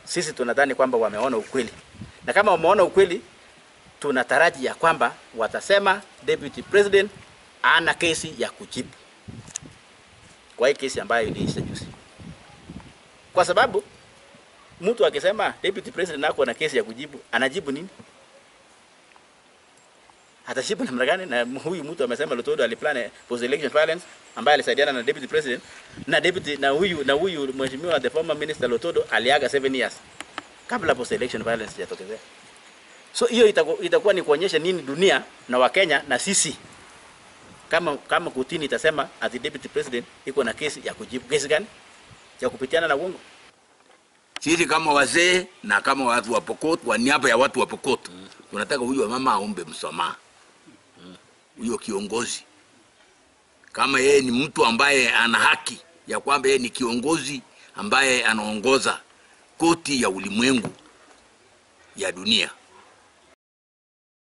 sisi tunadhani kwamba wameona ukweli, na kama wameona ukweli, tunataraji ya kwamba watasema deputy president ana kesi ya kujibu kwa hii kesi ambayo iliisha juzi, kwa sababu mtu akisema deputy president ako na kesi ya kujibu, anajibu nini? Atashibu namna gani? Na huyu mtu amesema Lutodo aliplan post election violence ambaye alisaidiana na deputy president na deputy na huyu na huyu mheshimiwa the former minister Lutodo aliaga 7 years kabla post election violence hajatokezea. So hiyo itaku, itakuwa ni kuonyesha nini dunia na Wakenya na sisi kama kama kutini itasema ati deputy president iko na kesi ya kujibu. Kesi gani? Ya kupitiana na uongo. Sisi kama wazee na kama watu wa Pokot, kwa niaba ya watu wa Pokot, tunataka huyu mama aombe msamaha. Huyo kiongozi kama yeye ni mtu ambaye ana haki ya kwamba yeye ni kiongozi ambaye anaongoza koti ya ulimwengu ya dunia,